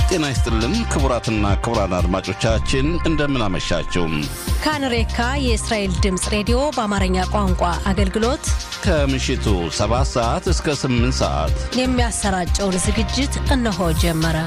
ጤና ይስጥልን ክቡራትና ክቡራን አድማጮቻችን እንደምን አመሻችሁ። ካንሬካ የእስራኤል ድምፅ ሬዲዮ በአማርኛ ቋንቋ አገልግሎት ከምሽቱ 7 ሰዓት እስከ 8 ሰዓት የሚያሰራጨውን ዝግጅት እነሆ ጀመረ።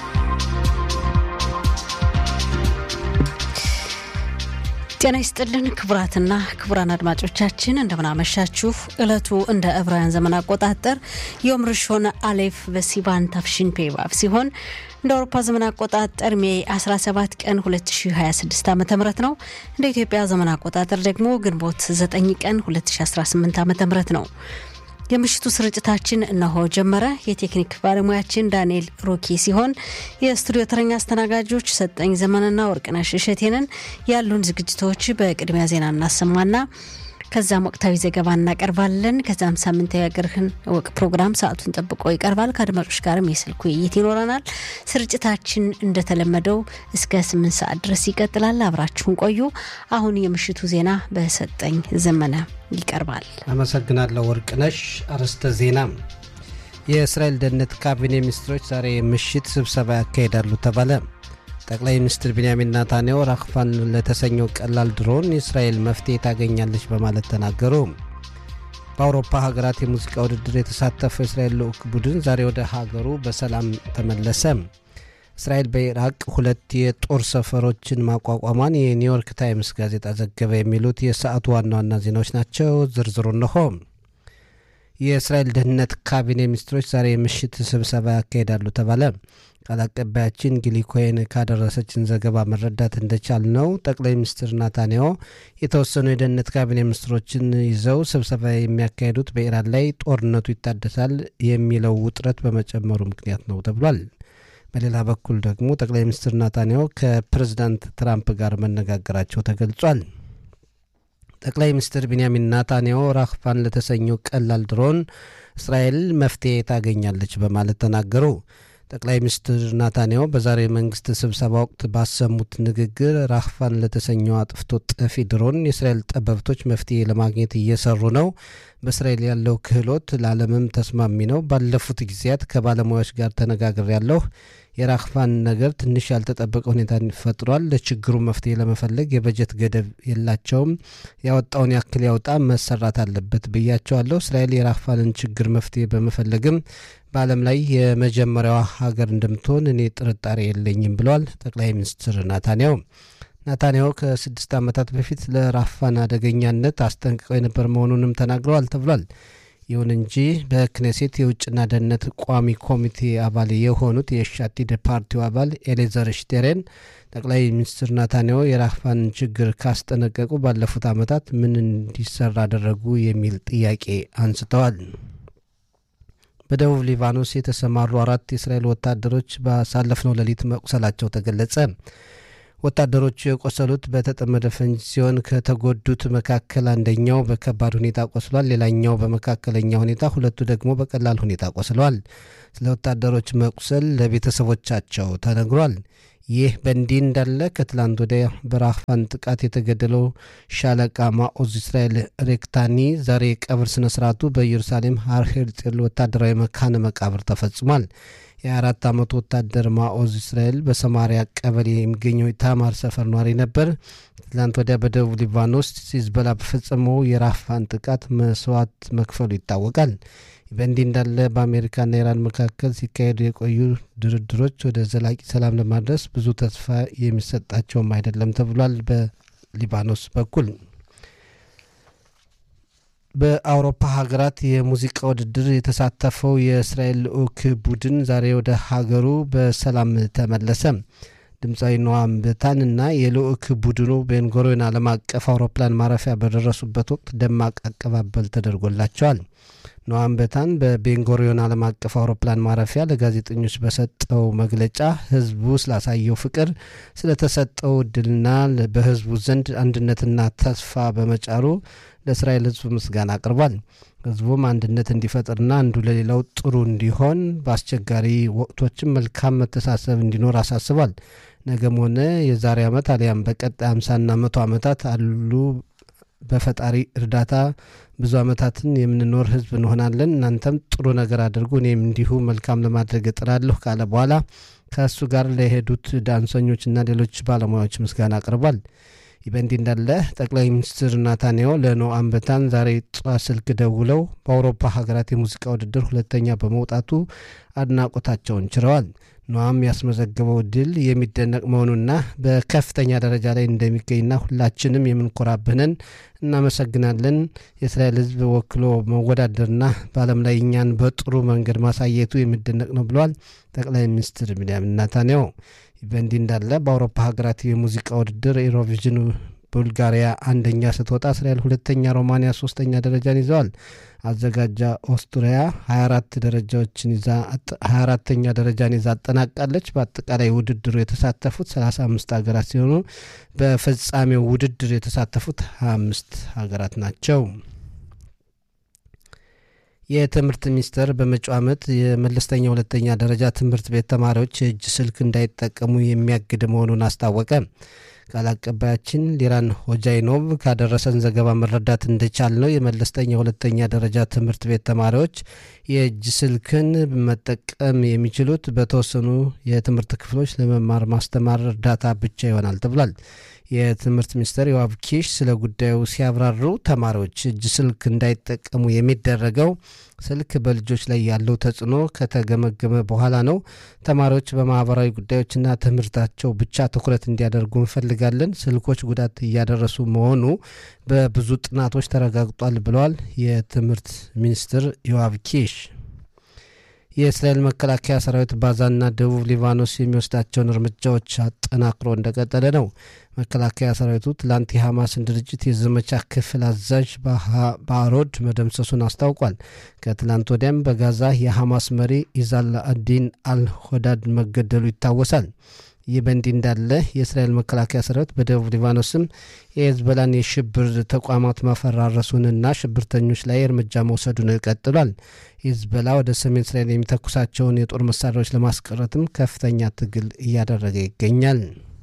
ጤና ይስጥልን ክቡራትና ክቡራን አድማጮቻችን እንደምናመሻችሁ። ዕለቱ እንደ ዕብራውያን ዘመን አቆጣጠር ዮም ርሾን አሌፍ በሲቫን ታፍሺን ፔቫቭ ሲሆን እንደ አውሮፓ ዘመን አቆጣጠር ሜ 17 ቀን 2026 ዓ ም ነው። እንደ ኢትዮጵያ ዘመን አቆጣጠር ደግሞ ግንቦት 9 ቀን 2018 ዓ ም ነው። የምሽቱ ስርጭታችን እነሆ ጀመረ። የቴክኒክ ባለሙያችን ዳንኤል ሮኪ ሲሆን የስቱዲዮ ተረኛ አስተናጋጆች ሰጠኝ ዘመንና ወርቅነሽ እሸቴንን። ያሉን ዝግጅቶች በቅድሚያ ዜና እናሰማና ከዛም ወቅታዊ ዘገባ እናቀርባለን። ከዛም ሳምንታዊ የአገርህን እወቅ ፕሮግራም ሰዓቱን ጠብቆ ይቀርባል። ከአድማጮች ጋርም የስልክ ውይይት ይኖረናል። ስርጭታችን እንደተለመደው እስከ ስምንት ሰዓት ድረስ ይቀጥላል። አብራችሁን ቆዩ። አሁን የምሽቱ ዜና በሰጠኝ ዘመነ ይቀርባል። አመሰግናለሁ ወርቅነሽ። አርዕስተ ዜና የእስራኤል ደህንነት ካቢኔ ሚኒስትሮች ዛሬ ምሽት ስብሰባ ያካሂዳሉ ተባለ። ጠቅላይ ሚኒስትር ቢንያሚን ናታንያሁ ራክፋን ለተሰኘው ቀላል ድሮን የእስራኤል መፍትሄ ታገኛለች በማለት ተናገሩ። በአውሮፓ ሀገራት የሙዚቃ ውድድር የተሳተፈው የእስራኤል ልዑክ ቡድን ዛሬ ወደ ሀገሩ በሰላም ተመለሰ። እስራኤል በኢራቅ ሁለት የጦር ሰፈሮችን ማቋቋሟን የኒውዮርክ ታይምስ ጋዜጣ ዘገበ። የሚሉት የሰዓቱ ዋና ዋና ዜናዎች ናቸው። ዝርዝሩ እነሆ። የእስራኤል ደህንነት ካቢኔ ሚኒስትሮች ዛሬ ምሽት ስብሰባ ያካሂዳሉ ተባለ። ቃል አቀባያችን ጊሊ ኮይን ካደረሰችን ዘገባ መረዳት እንደቻል ነው ጠቅላይ ሚኒስትር ናታንያሁ የተወሰኑ የደህንነት ካቢኔ ሚኒስትሮችን ይዘው ስብሰባ የሚያካሂዱት በኢራን ላይ ጦርነቱ ይታደሳል የሚለው ውጥረት በመጨመሩ ምክንያት ነው ተብሏል። በሌላ በኩል ደግሞ ጠቅላይ ሚኒስትር ናታንያሁ ከፕሬዝዳንት ትራምፕ ጋር መነጋገራቸው ተገልጿል። ጠቅላይ ሚኒስትር ቢንያሚን ናታንያሁ ራክፋን ለተሰኘው ቀላል ድሮን እስራኤል መፍትሄ ታገኛለች በማለት ተናገሩ። ጠቅላይ ሚኒስትር ናታንያሁ በዛሬ መንግስት ስብሰባ ወቅት ባሰሙት ንግግር ራክፋን ለተሰኘው አጥፍቶ ጠፊ ድሮን የእስራኤል ጠበብቶች መፍትሄ ለማግኘት እየሰሩ ነው። በእስራኤል ያለው ክህሎት ለዓለምም ተስማሚ ነው። ባለፉት ጊዜያት ከባለሙያዎች ጋር ተነጋግር ያለሁ የራክፋን ነገር ትንሽ ያልተጠበቀ ሁኔታ ፈጥሯል። ለችግሩ መፍትሄ ለመፈለግ የበጀት ገደብ የላቸውም። ያወጣውን ያክል ያውጣ፣ መሰራት አለበት ብያቸዋለሁ። እስራኤል የራክፋንን ችግር መፍትሄ በመፈለግም በዓለም ላይ የመጀመሪያዋ ሀገር እንደምትሆን እኔ ጥርጣሬ የለኝም ብለዋል ጠቅላይ ሚኒስትር ናታንያሁ። ናታንያሁ ከስድስት ዓመታት በፊት ለራክፋን አደገኛነት አስጠንቅቀው የነበር መሆኑንም ተናግረዋል ተብሏል። ይሁን እንጂ በክኔሴት የውጭና ደህንነት ቋሚ ኮሚቴ አባል የሆኑት የሻቲድ ፓርቲው አባል ኤሌዘር ሽቴሬን ጠቅላይ ሚኒስትር ናታንያሁ የራክፋን ችግር ካስጠነቀቁ ባለፉት ዓመታት ምን እንዲሰራ አደረጉ የሚል ጥያቄ አንስተዋል። በደቡብ ሊባኖስ የተሰማሩ አራት የእስራኤል ወታደሮች ባሳለፍነው ሌሊት መቁሰላቸው ተገለጸ። ወታደሮቹ የቆሰሉት በተጠመደ ፈንጅ ሲሆን ከተጎዱት መካከል አንደኛው በከባድ ሁኔታ ቆስሏል። ሌላኛው በመካከለኛ ሁኔታ፣ ሁለቱ ደግሞ በቀላል ሁኔታ ቆስለዋል። ስለ ወታደሮች መቁሰል ለቤተሰቦቻቸው ተነግሯል። ይህ በእንዲህ እንዳለ ከትላንት ወዲያ በራክፋን ጥቃት የተገደለው ሻለቃ ማኦዝ እስራኤል ሬክታኒ ዛሬ የቀብር ስነ ስርዓቱ በኢየሩሳሌም ሃር ሄርጽል ወታደራዊ መካነ መቃብር ተፈጽሟል። የአራት ዓመቱ ወታደር ማኦዝ እስራኤል በሰማሪያ ቀበሌ የሚገኘው ታማር ሰፈር ኗሪ ነበር። ትላንት ወዲያ በደቡብ ሊባኖስ ሂዝቦላ በፈጸመው የራክፋን ጥቃት መስዋዕት መክፈሉ ይታወቃል። በእንዲህ እንዳለ በአሜሪካና ኢራን መካከል ሲካሄዱ የቆዩ ድርድሮች ወደ ዘላቂ ሰላም ለማድረስ ብዙ ተስፋ የሚሰጣቸውም አይደለም ተብሏል። በሊባኖስ በኩል በአውሮፓ ሀገራት የሙዚቃ ውድድር የተሳተፈው የእስራኤል ልዑክ ቡድን ዛሬ ወደ ሀገሩ በሰላም ተመለሰ። ድምፃዊ ኖዋም በታን እና የልዑክ ቡድኑ ቤንጎሮን ዓለም አቀፍ አውሮፕላን ማረፊያ በደረሱበት ወቅት ደማቅ አቀባበል ተደርጎላቸዋል። ኖዋም በታን በቤንጎሪዮን ዓለም አቀፍ አውሮፕላን ማረፊያ ለጋዜጠኞች በሰጠው መግለጫ ሕዝቡ ስላሳየው ፍቅር፣ ስለተሰጠው እድልና በሕዝቡ ዘንድ አንድነትና ተስፋ በመጫሩ ለእስራኤል ሕዝብ ምስጋና አቅርቧል። ሕዝቡም አንድነት እንዲፈጥርና አንዱ ለሌላው ጥሩ እንዲሆን በአስቸጋሪ ወቅቶችም መልካም መተሳሰብ እንዲኖር አሳስቧል። ነገም ሆነ የዛሬ ዓመት አሊያም በቀጣይ አምሳና መቶ ዓመታት አሉ በፈጣሪ እርዳታ ብዙ ዓመታትን የምንኖር ህዝብ እንሆናለን። እናንተም ጥሩ ነገር አድርጉ፣ እኔም እንዲሁ መልካም ለማድረግ እጥራለሁ ካለ በኋላ ከእሱ ጋር ለሄዱት ዳንሰኞችና ሌሎች ባለሙያዎች ምስጋና አቅርቧል። ይህ በእንዲህ እንዳለ ጠቅላይ ሚኒስትር ናታንያሁ ለኖአም በታን ዛሬ ጠዋት ስልክ ደውለው በአውሮፓ ሀገራት የሙዚቃ ውድድር ሁለተኛ በመውጣቱ አድናቆታቸውን ችረዋል። ኖአም ያስመዘገበው ድል የሚደነቅ መሆኑና በከፍተኛ ደረጃ ላይ እንደሚገኝና ሁላችንም የምንኮራብህንን እናመሰግናለን። የእስራኤል ሕዝብ ወክሎ መወዳደርና በዓለም ላይ እኛን በጥሩ መንገድ ማሳየቱ የሚደነቅ ነው ብለዋል ጠቅላይ ሚኒስትር ቢንያሚን ናታንያሁ። በእንዲህ እንዳለ በአውሮፓ ሀገራት የሙዚቃ ውድድር ኢሮቪዥን ቡልጋሪያ አንደኛ ስትወጣ እስራኤል ሁለተኛ፣ ሮማንያ ሶስተኛ ደረጃን ይዘዋል። አዘጋጃ ኦስትሪያ 24 ደረጃዎችን ይዛ 24ተኛ ደረጃን ይዛ አጠናቃለች። በአጠቃላይ ውድድሩ የተሳተፉት 35 ሀገራት ሲሆኑ በፍጻሜው ውድድር የተሳተፉት 25 ሀገራት ናቸው። የትምህርት ሚኒስቴር በመጪው ዓመት የመለስተኛ ሁለተኛ ደረጃ ትምህርት ቤት ተማሪዎች የእጅ ስልክ እንዳይጠቀሙ የሚያግድ መሆኑን አስታወቀ። ቃል አቀባያችን ሊራን ሆጃይኖቭ ካደረሰን ዘገባ መረዳት እንደቻል ነው የመለስተኛ ሁለተኛ ደረጃ ትምህርት ቤት ተማሪዎች የእጅ ስልክን መጠቀም የሚችሉት በተወሰኑ የትምህርት ክፍሎች ለመማር ማስተማር እርዳታ ብቻ ይሆናል ተብሏል። የትምህርት ሚኒስትር ዮአብ ኪሽ ስለ ጉዳዩ ሲያብራሩ ተማሪዎች እጅ ስልክ እንዳይጠቀሙ የሚደረገው ስልክ በልጆች ላይ ያለው ተጽዕኖ ከተገመገመ በኋላ ነው። ተማሪዎች በማህበራዊ ጉዳዮችና ትምህርታቸው ብቻ ትኩረት እንዲያደርጉ እንፈልጋለን። ስልኮች ጉዳት እያደረሱ መሆኑ በብዙ ጥናቶች ተረጋግጧል ብለዋል የትምህርት ሚኒስትር ዮአብ ኪሽ። የእስራኤል መከላከያ ሰራዊት ባዛና ደቡብ ሊባኖስ የሚወስዳቸውን እርምጃዎች አጠናክሮ እንደቀጠለ ነው። መከላከያ ሰራዊቱ ትላንት የሐማስን ድርጅት የዘመቻ ክፍል አዛዥ በአሮድ መደምሰሱን አስታውቋል። ከትላንት ወዲያም በጋዛ የሐማስ መሪ ኢዛል አዲን አልሆዳድ መገደሉ ይታወሳል። ይህ በእንዲህ እንዳለ የእስራኤል መከላከያ ሰራዊት በደቡብ ሊባኖስም የሄዝቦላን የሽብር ተቋማት ማፈራረሱንና ሽብርተኞች ላይ እርምጃ መውሰዱን ቀጥሏል። ሂዝቦላ ወደ ሰሜን እስራኤል የሚተኩሳቸውን የጦር መሳሪያዎች ለማስቀረትም ከፍተኛ ትግል እያደረገ ይገኛል።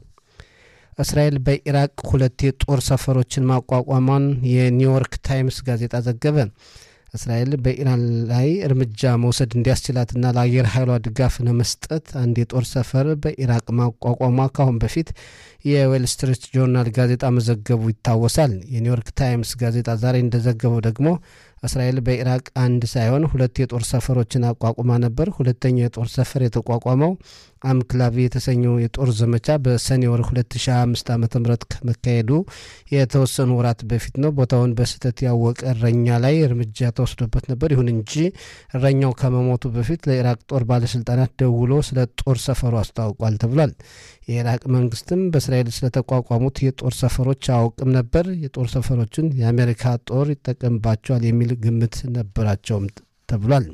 እስራኤል በኢራቅ ሁለት የጦር ሰፈሮችን ማቋቋሟን የኒውዮርክ ታይምስ ጋዜጣ ዘገበ። እስራኤል በኢራን ላይ እርምጃ መውሰድ እንዲያስችላትና ለአየር ኃይሏ ድጋፍ ለመስጠት አንድ የጦር ሰፈር በኢራቅ ማቋቋሟ ካሁን በፊት የዌል ስትሪት ጆርናል ጋዜጣ መዘገቡ ይታወሳል። የኒውዮርክ ታይምስ ጋዜጣ ዛሬ እንደዘገበው ደግሞ እስራኤል በኢራቅ አንድ ሳይሆን ሁለት የጦር ሰፈሮችን አቋቁማ ነበር። ሁለተኛው የጦር ሰፈር የተቋቋመው አምክላቪ የተሰኘው የጦር ዘመቻ በሰኔ ወር 2025 ዓ ም ከመካሄዱ የተወሰኑ ወራት በፊት ነው። ቦታውን በስህተት ያወቀ እረኛ ላይ እርምጃ ተወስዶበት ነበር። ይሁን እንጂ እረኛው ከመሞቱ በፊት ለኢራቅ ጦር ባለስልጣናት ደውሎ ስለ ጦር ሰፈሩ አስታውቋል ተብሏል። የኢራቅ መንግስትም በእስራኤል ስለተቋቋሙት የጦር ሰፈሮች አያውቅም ነበር። የጦር ሰፈሮችን የአሜሪካ ጦር ይጠቀምባቸዋል የሚል ግምት ነበራቸውም ተብሏል።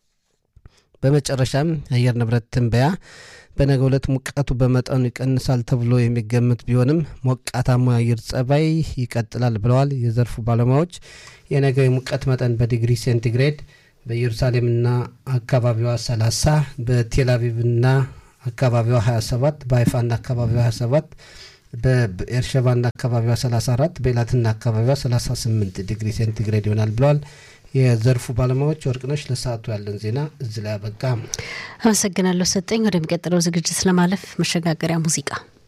በመጨረሻም የአየር ንብረት ትንበያ በነገ ዕለት ሙቀቱ በመጠኑ ይቀንሳል ተብሎ የሚገምት ቢሆንም ሞቃታማ የአየር ጸባይ ይቀጥላል ብለዋል የዘርፉ ባለሙያዎች። የነገ የሙቀት መጠን በዲግሪ ሴንቲግሬድ በኢየሩሳሌምና አካባቢዋ 30 በቴል አቪቭና አካባቢዋ 27 በሀይፋና አካባቢዋ 27 በኤርሸባና አካባቢዋ 34 በኤላትና አካባቢዋ 38 ዲግሪ ሴንቲግሬድ ይሆናል ብለዋል የዘርፉ ባለሙያዎች። ወርቅነሽ ለሰዓቱ ያለን ዜና እዚህ ላይ አበቃ። አመሰግናለሁ ሰጠኝ። ወደሚቀጥለው ዝግጅት ለማለፍ መሸጋገሪያ ሙዚቃ